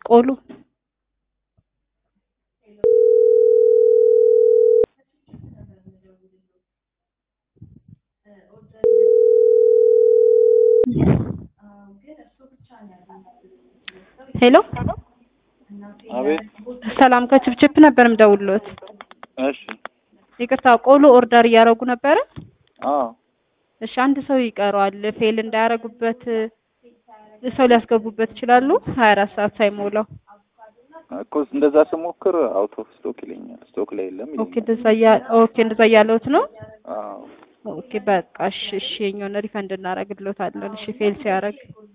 ቆሎ ሄሎ አቤት። ሰላም ከችፕችፕ ነበር የምደውልዎት። እሺ። ይቅርታ ቆሎ ኦርደር እያደረጉ ነበረ? አዎ። እሺ አንድ ሰው ይቀረዋል። ፌል እንዳያረጉበት ሰው ሊያስገቡበት ይችላሉ? ሀያ አራት ሰዓት ሳይሞላው። እኮ እንደዛ ስሞክር አውት ኦፍ ስቶክ ይለኛል። ስቶክ ላይ የለም ኦኬ ይለኛል። እንደዛ እያ- ኦኬ እንደዛ እያለሁት ነው። አዎ። ኦኬ በቃ እሺ እሺ የኛውን ሪፈንድ እናደርግልዎታለን። እሺ ፌል ሲያደርግ